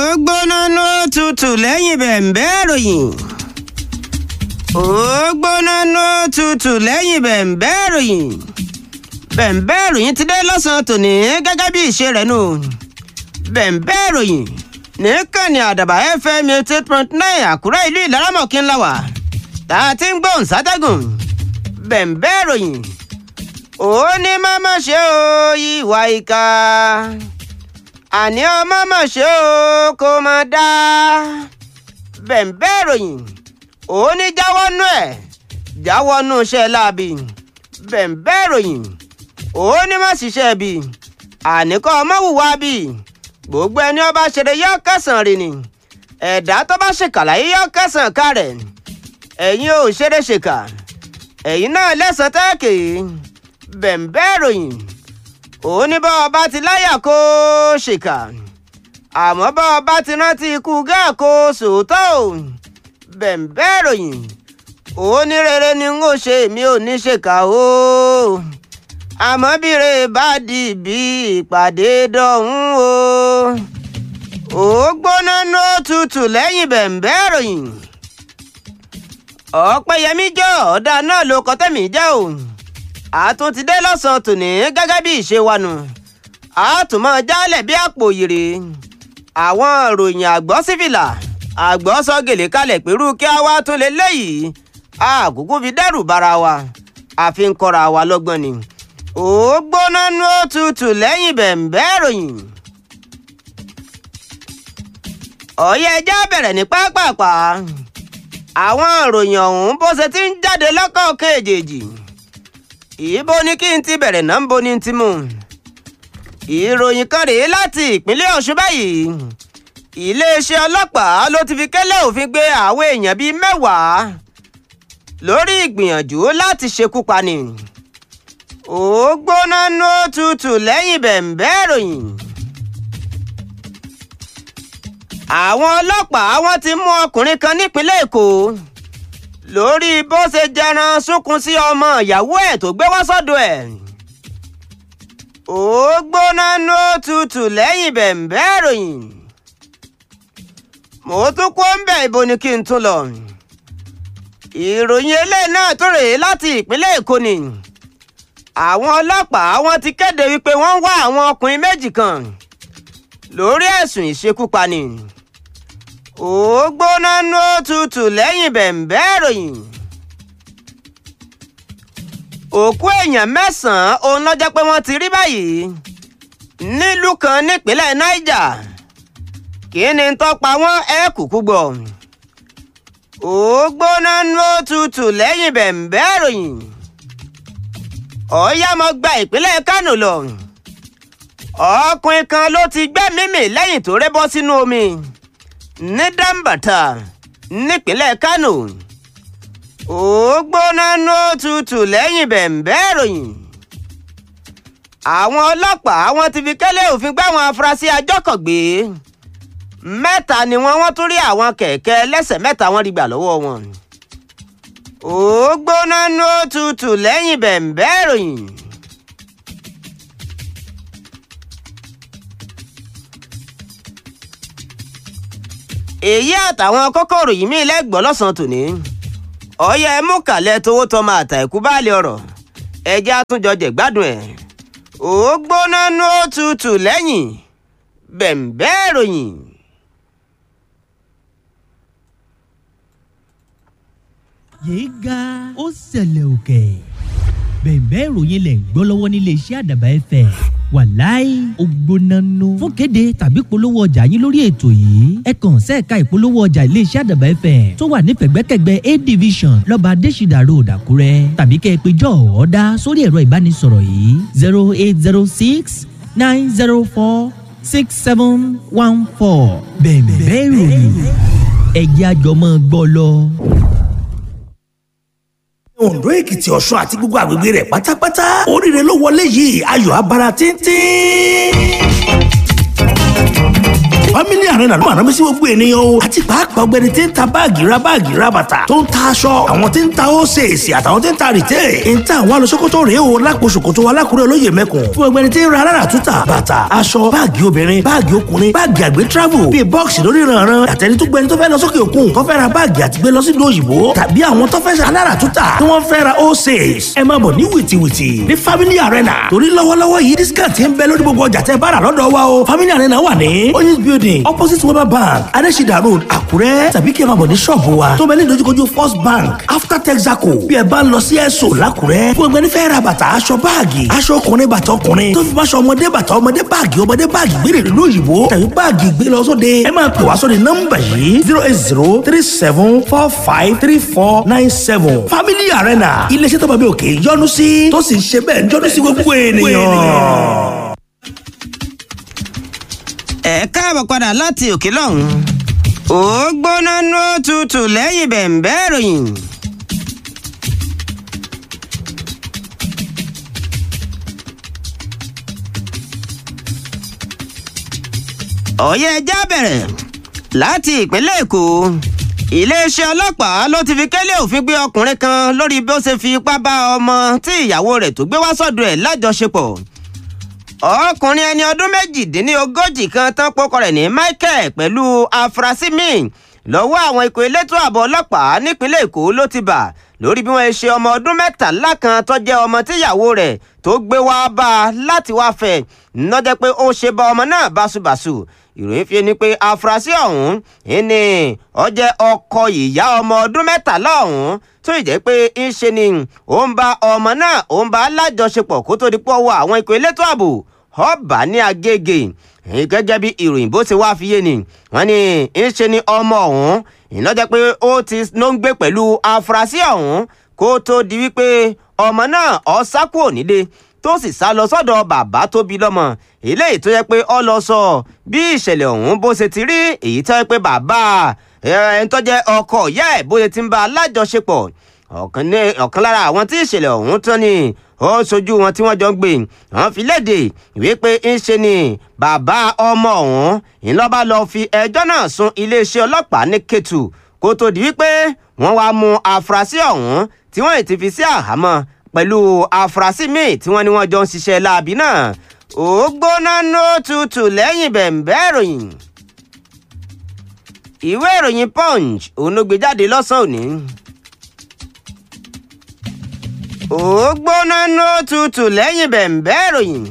gbóná ló tutù lẹ́yìn bẹ̀ǹbẹ́ ìròyìn. ó gbóná ló tutù lẹ́yìn bẹ̀ǹbẹ́ ìròyìn. bẹ̀ǹbẹ́ ìròyìn ti dé lọ́sàn-án tòní gẹ́gẹ́ bí ìṣe rẹ̀ nù. bẹ̀ǹbẹ́ ìròyìn nìkànnì àdàbà fm eighty eight point nine àkúrẹ́ ìlú ìlaramọ̀kí ńlá wà tá a ti ń gbóhùn sátẹ́gùn. bẹ̀ǹbẹ́ ìròyìn ó ní má má ṣe o ìwà ìka àní ọmọ mọ̀ ṣe o kò mọ̀ dá bẹ̀ǹbẹ́ ìròyìn ó ní jáwọ́ nú ẹ̀ jáwọ́ nú iṣẹ́ láabi bẹ̀ǹbẹ́ ìròyìn ó ní má ṣiṣẹ́ bí àníkọ́ ọmọ wùwá bí gbogbo ẹni ọba ṣeré yọ kẹsàn-án rè ni ẹ̀dá tó bá ṣèkà láyé yọ kẹsàn-án ká rẹ̀ ẹ̀yin ò ṣeré ṣèkà ẹ̀yin náà lẹ́sàn-án tẹ́ẹ̀kì bẹ̀ǹbẹ́ ìròyìn ó ní bá ọba ti láyà kó ṣèkà àmọ́ bá ọba ti rántí ikú gáà kó sòótọ́ ò bẹ̀ǹbẹ́ ìròyìn ó ní rere ni n ó ṣe mi ò ní ṣèkà o àmọ́ bí re bá di bí ìpàdé dọ̀hún o ó gbóná ní òtútù lẹ́yìn bẹ̀ǹbẹ́ ìròyìn ọ̀pẹ̀yẹmí jọ ọ̀dà náà ló kọ́ tẹ̀mí jẹ́ o àtún ti dé lọ́sàn-án tòní gẹ́gẹ́ bí ìṣe wa nù àtúmọ̀ jálẹ̀ bí àpò yìrì àwọn ìròyìn àgbọ̀ sífìlà àgbọ̀ sọ gèlè kalẹ̀ pẹ̀lú kí a wá tún lè léyìí àkókò fi dẹ́rù bara wa àfi ń kọ́ra wa lọ́gbọ́n ni ó gbóná nú òtútù lẹ́yìn bẹ̀ǹbẹ́ ìròyìn ọ̀yẹ́ ẹja bẹ̀rẹ̀ ní pápápá àwọn ìròyìn ọ̀hún bó ṣe ti ń jáde lọ́kọ̀ọ̀kan èjèèjì ìbò ni kí n ti bẹ̀rẹ̀ náà ń bo ni ti mú. ìròyìn kan rèé láti ìpínlẹ̀ ọ̀ṣun báyìí iléeṣẹ́ ọlọ́pàá ló ti fi kẹ́lẹ́ òfin gbé àwọn èèyàn bíi mẹ́wàá lórí ìgbìyànjú láti ṣekú pani. ó gbóná ní òtútù lẹ́yìn bẹ̀ǹbẹ́ ìròyìn. àwọn ọlọ́pàá wọ́n ti mú ọkùnrin kan nípínlẹ̀ èkó lórí bó ṣe jẹran sunkún sí ọmọ ìyàwó ẹ̀ tó gbé wá sọ́dọ̀ ẹ̀. ó gbóná ní òtútù lẹ́yìn bẹ̀ǹbẹ́ ìròyìn. mo tún kó ń bẹ̀ ibo ni kí n tún lọ. ìròyìn eléyìí náà tó rèé láti ìpínlẹ̀ èkó ni. àwọn ọlọ́pàá wọ́n ti kéde wípé wọ́n ń wá àwọn ọkùnrin méjì kan lórí ẹ̀sùn ìṣekúpani ó gbóná ní òtútù lẹ́yìn bẹ̀ǹbẹ́ ìròyìn. òkú èèyàn mẹ́sàn-án òun lọ́jọ́ pé wọ́n ti rí báyìí nílùú kan nípínlẹ̀ niger kí ni tọ́pa wọn ẹ kúkú gbọ́. ó gbóná ní òtútù lẹ́yìn bẹ̀ǹbẹ́ ìròyìn. ọ̀ọ́yàmọ̀ gba ìpínlẹ̀ kánò lọ. ọkùnrin kan ló ti gbẹ́mìí mì lẹ́yìn tó rẹ́ bọ́ sínú omi ní dambata nípínlẹ̀ kánò ó gbóná ní òtútù lẹ́yìn bẹ̀ǹbẹ́ ìròyìn àwọn ọlọ́pàá wọn ti fi kẹ́lẹ́ òfin gbá àwọn afurasí ajọ́kọ̀gbé mẹ́ta ni wọ́n wọ́n tún rí àwọn kẹ̀kẹ́ lẹ́sẹ̀ mẹ́ta wọ́n rí gbà lọ́wọ́ wọn ó gbóná ní òtútù lẹ́yìn bẹ̀ǹbẹ́ ìròyìn. èyí àtàwọn kókòrò yìí mí lẹ́gbọ́n lọ́sàn-án tòní ọ̀yẹ́ ẹ mú kàlẹ́ tówó tọmọ àtàìkú báàlì ọ̀rọ̀ ẹjẹ́ àtúnjọ jẹ̀gbádùn ẹ̀ ó gbóná ní òtútù lẹ́yìn bẹ̀ǹbẹ́ ìròyìn. yéé ga ó ṣẹlẹ̀ òkè bẹ̀ǹbẹ́ ìròyìn lẹ̀ ń gbọ́ lọ́wọ́ nílé iṣẹ́ àdàbà ẹ̀fẹ̀ wàláì ògbónánú. fún kéde tàbí polówó ọjà yín lórí ètò yìí ẹ kàn sẹ́ẹ̀ka ìpolówó ọjà iléeṣẹ́ àdàbà ẹ̀fẹ̀ tó wà ní pẹ̀gbẹ́kẹ̀gbẹ́ a division lọ́ba adésìdà road àkúrẹ́ tàbí kẹ́ ẹ pé jọ ọ̀ọ́dá sórí ẹ̀rọ ìbánisọ̀rọ̀ yìí zero eight zero six nine zero four six seven one four bẹ̀ǹbẹ́ ìròyìn ẹ̀jẹ̀ àjọmọ́ gbọ́ lọ. Ondo Èkìtì Ọ̀ṣun àti gbogbo àgbègbè rẹ̀ pátápátá oríire ló wọlé yìí ayọ̀ abara tíntín family arena ló máa rán mi sí gbogbo ènìyàn o àti pàápàá ọgbẹni tí ń ta báàgì ra báàgì ra bàtà tó ń ta aṣọ àwọn tí ń ta ósèèsì àtàwọn tí ń ta rìtẹ́ ń ta àwọn alọ́sọ́kọ́tọ̀ rèé o lápò ṣòkòtò alákùrẹ́ olóyè mẹ́kùn fún ọgbẹni tí ń ra alára túta bàtà aṣọ báàgì obìnrin báàgì ọkùnrin báàgì àgbẹ̀ travel bíi bọ́ọ̀sì lórí ìrànràn àtẹni tó gbẹni tó fẹ́ lọ sókè òkun tó fẹ́ ra báàgì àti gbé lọ sí ìlú òyìnbó tàbí àwọn tó fẹ́ alára túta tí wọ́n fẹ́ ra ósèès ẹ máa bọ̀ ní wìtìwìtì ní family arena torí lọ́wọ́lọ́wọ́ yìí discount ń bẹ lórí gbogbo ọjà tẹ́ bá rà lọ́dọ̀ wa o family arena wà ní oyinz building opposite weber bank adesida road àkúrẹ́ tàbí kí ẹ máa bọ̀ ní ṣọ́ọ̀bù wa tó bẹ ní ìdojúkojú first bank after texaco bí ẹ bá ń lọ sí ẹ̀sọ́ làkúrẹ́ fún ẹgbẹ́ nífẹ̀ẹ́ ra bàtà aṣọ báàgì aṣọ ọkùnrin bàtà ọkùnrin tó fi máṣọ ọmọdé bàtà ọmọdé báàgì ọmọdé báàgì gbére ìlú òyìnbó tàbí báàgì gbé lọ sóde ẹ máa pè wá sóde nọ́mbà yìí zero eight zero three seven four five three four nine seven family arena iléeṣẹ́ tó bá bí òkè yọ́nú sí tó sì ń ṣe bẹ́ẹ̀ yọ́nú sí gbogbo ènìyàn. ẹ káàbọ̀ padà láti òkè lọ́hùn. ó gbóná ló tutù lẹ́yìn bẹ̀ǹbẹ́ ìròyìn. ọ̀yẹ́ ẹja bẹ̀rẹ̀ láti ìpínlẹ̀ èkó iléeṣẹ́ ọlọ́pàá ló ti fi kélé òfin gbé ọkùnrin kan lórí bí ó ṣe fi ipá bá ọmọ tí ìyàwó rẹ̀ tó gbé wá sọ́dọ̀ ẹ̀ lájọṣepọ̀ ọkùnrin ẹni ọdún méjìdínlógójì kan tán pokọ rẹ̀ ní michael pẹ̀lú afurasí míì lọ́wọ́ àwọn ikọ̀ elétò ààbò ọlọ́pàá nípínlẹ̀ èkó ló ti bà lórí bí wọ́n ṣe ọmọ ọdún mẹ́tàlá kan tó jẹ́ ọmọ tíyàwó rẹ̀ tó gbé wá bá a láti wá fẹ́ nọ́jẹ́ pé ó ṣe bá ọmọ náà báṣubàṣu ìròyìn fi ni pé afurasí ọ̀hún ní ó jẹ́ ọkọ ìyá ọmọ ọdún mẹ́tàlá ọ̀hún tó ì jẹ́ pé ń ṣe ni ó ń bá ọmọ náà ó ń bá lájọṣepọ̀ kó tó di pọ̀ wọ àwọn ikọ̀ elétò ààbò ọba ní agége gẹ́gẹ́ bí ìròyìn bó ti wá fi yé ni wọ́n ní ń ṣe ni ọmọ ọ̀hún ìnájẹ́ pé ó ti ló ń gbé pẹ̀lú afurasí ọ̀hún kó tó di wípé ọmọ náà ó sá kúrò nílé tó sì sá lọ sọ́dọ̀ bàbá tó bí lọ́mọ eléyìí tó yẹ pé ó lọ sọ bí ìṣẹ̀lẹ̀ ọ̀hún bó ṣe ti rí èyí tó yẹ pé bàbá ẹni tó jẹ́ ọkọ ìyá ẹ̀ bó ṣe ti ń bá a lájọṣepọ̀ ọ̀kan lára àwọn tí ìṣẹ̀lẹ̀ ọ̀hún tán ni ó ṣojú wọn tí wọ́n jọ ń gbé wọn fi léde ìwé pé ń ṣe ni bàbá ọmọ ọ̀hún ńlọ́ba lọ fi ẹjọ́ náà sun iléeṣẹ́ ọlọ́pàá ní Kétu kó tó di wípé wọ́n wá mú afurasí ọ̀hún tí wọ́n ti fi sí àhámọ́ pẹ̀lú afurasí míì tí wọ́n ní wọ́n jọ ń ṣiṣẹ́ láabi náà ó gbóná nó tutù lẹ́yìn bẹ̀ǹbẹ́ ìròyìn ìwé ìròyìn Punch òun ló gbé jáde lọ́sàn-án òní ó gbóná nó tutù lẹ́yìn bẹ̀ǹbẹ́ ìròyìn.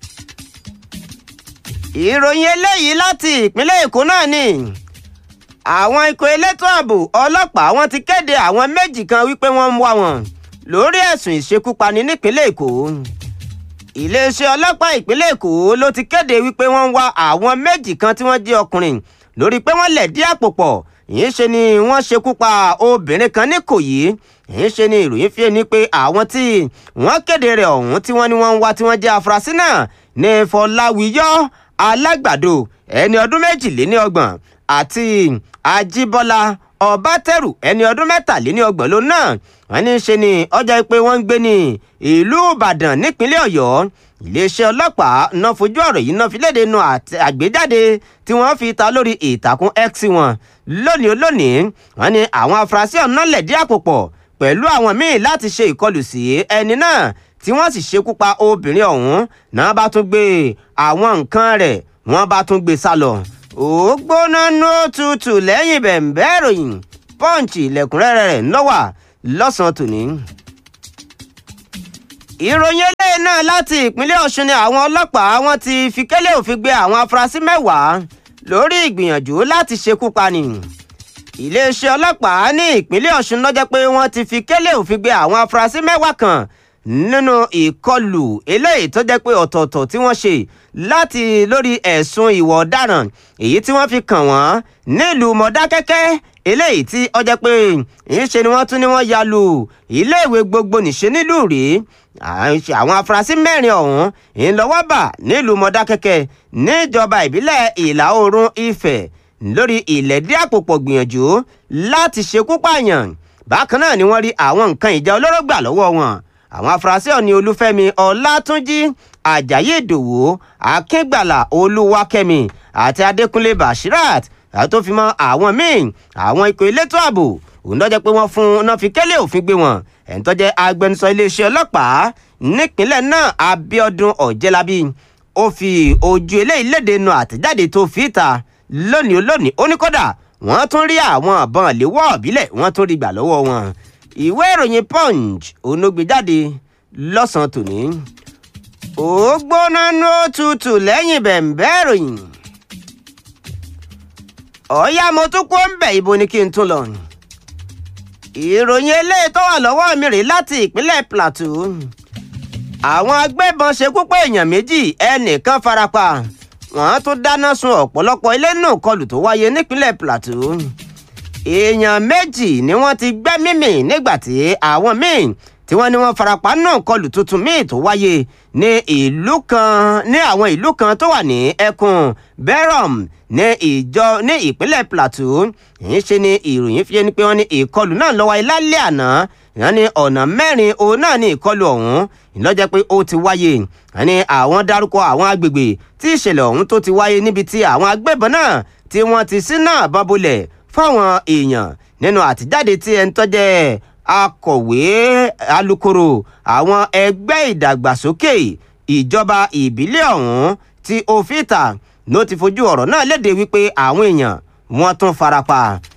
ìròyìn eléyìí láti ìpínlẹ̀ èkó náà ni àwọn ikọ̀ elétò ààbò ọlọ́pàá wọn ti kéde àwọn méjì kan wípé wọ́n ń wá wọn lórí ẹ̀sùn ìṣekúpani nípínlẹ̀ èkó iléeṣẹ́ ọlọ́pàá ìpínlẹ̀ èkó ló ti kéde wípé wọ́n ń wá àwọn méjì kan tí wọ́n jẹ́ ọkùnrin lórí pé wọ́n lẹ̀dí àpò pọ̀ yìí ṣe ni wọ́n ṣekú pa obìnrin kan ní Ìkòyí yìí ṣe ni ìròyìn fi ni pé àwọn tí wọ́n kéde rẹ̀ ọ̀hún tí wọ́n ní wọ́n ń wá tí wọ́n jẹ́ afurasí náà ní Fọláwíyọ́ Alágbàdo ẹni ọdún méjìléníọgbọ̀n àti Ajíbọ́lá Ọbátẹrù ẹni ọdún mẹ́tàléníọgbọ̀n ló náà wọ́n ní ṣe ni ọjà pé wọ́n ń gbé ní ìlú Ìbàdàn nípínlẹ̀ Ọ̀yọ́ iléeṣẹ́ ọlọ́pàá náà fojú ọ̀rọ̀ yìí náà fi léde nu àgbéjáde tí wọ́n fi ta lórí ìtàkùn X wọn lónìí lónìí wọ́n ní àwọn afurasí ọ̀nà lẹ̀dí àpò pọ̀ pẹ̀lú àwọn míì láti ṣe ìkọlù sí ẹni náà tí wọ́n sì ṣekú pa obìnrin ọ̀hún náà bá tún gbé àwọn nǹkan rẹ̀ wọ́n bá tún gbé sá lọ. ó gbóná ní òtútù lẹ́yìn bẹ̀ǹbẹ́ ìròyìn pọ́ǹchì lẹ́kùnrẹ́rẹ́ rẹ̀ ńlọ́wà lọ́sàn-án tòní. ìròyìn eléyìí náà láti ìpínlẹ̀ ọ̀ṣun ni àwọn ọlọ́pàá wọn ti fi kélé òfin gbé àwọn afurasí mẹ́wàá lórí ìgbìyànjú láti ṣekú pani iléeṣẹ́ ọlọ́pàá ní ìpínlẹ̀ ọ̀ṣun lọ́jọ́ pé wọ́n ti fi kélé òfin gbé àwọn afurasí mẹ́wàá kan nínú ìkọlù eléyìí tó jẹ́ pé ọ̀tọ̀ọ̀tọ̀ tí wọ́n ṣe láti lórí ẹ̀sùn ìwà ọ̀daràn èyí tí wọ́n fi kàn wọ́n nílùú mọ̀dákẹ́kẹ́ eléyìí tí ó jẹ́ pé ìṣe ni wọ́n tún ní wọ́n ya lu iléèwé gbogbo nìṣe nílùú rí àwọn afurasí mẹ́rin ọ̀hún ńlọ́wọ́ bà nílùú mọ̀dákẹ́kẹ́ níjọba ìbílẹ̀ ìlà oòrùn ifẹ̀ lórí ìlẹ̀dí àpòpọ̀ gbìyànjú láti ṣekú pààyàn bákan náà ni wọ́n rí àwọn nǹkan ìjà olóró gbà lọ́wọ́ wọn àwọn afurasí ọ̀ní olúfẹ́mi ọlátúnjì ajayi ìdòwú akíngbàlà olúwakẹ́mi àti adékúnlé bashirat àti tó fi mọ́ àwọn míì àwọn ikọ̀ elétò ààbò òun lọ́jọ́ pé wọ́n fún náà fi kẹ́lẹ́ òfin gbé wọn ẹ̀ń tó jẹ́ agbẹnusọ iléeṣẹ́ ọlọ́pàá nípínlẹ̀ náà abiodun ọ̀jẹ̀lábí ó fi ojú eléyìí léde nu àtẹ̀jáde tó fi ta lónìí olónìí ó ní kódà wọ́n tún rí àwọn àbọ̀n léwọ́ ọ̀bílẹ̀ wọ́n tún rí gbà lọ́wọ́ wọn ìwé ìròyìn punch òun ló gbé jáde lọ́sàn-án tòní ó gbóná ní ó tutù lẹ́yìn bẹ̀ǹbẹ́ ìròyìn ọ̀ọ́yá mo tún kó ń bẹ̀ ibo ni kí n tún lọ ìròyìn eléyìí tó wà lọ́wọ́ mi rèé láti ìpínlẹ̀ plateau àwọn agbébọn ṣekú pa èèyàn méjì ẹnìkan farapa wọ́n tún dáná sun ọ̀pọ̀lọpọ̀ ilé náà kọlù tó wáyé nípínlẹ̀ plateau èèyàn méjì ni wọ́n ti gbẹ́mí mì nígbà tí àwọn míì tí wọ́n ní wọ́n farapa náà kọlù tuntun míì tó wáyé ní ìlú kan ní àwọn ìlú kan tó wà ní ẹkùn berom ní ìjọ ní ìpínlẹ̀ plateau yìí ṣe ni ìròyìn fi ẹni pé wọ́n ní ìkọlù náà ló wáyé lálẹ́ àná wọ́n ní ọ̀nà mẹ́rin òun náà ní ìkọlù ọ̀hún ìlọ́jẹ́ pé ó ti wáyé wọ́n ní àwọn dárúkọ àwọn agbègbè tí ìṣẹ̀lẹ̀ ọ̀hún tó ti wáyé níbi tí àwọn agbébọn náà tí wọ́n ti sí náà bá bolẹ̀ fáwọn èèyàn nínú àtijáde tí ẹni tọ́jẹ́ akọ̀wé alukoro àwọn ẹgbẹ́ ìdàgbàsókè ìjọba ìbílẹ̀ ọ̀hún tí òfìtà ló ti fojú ọ̀rọ̀ náà léde wípé àwọn èèyàn wọ́n tún farapa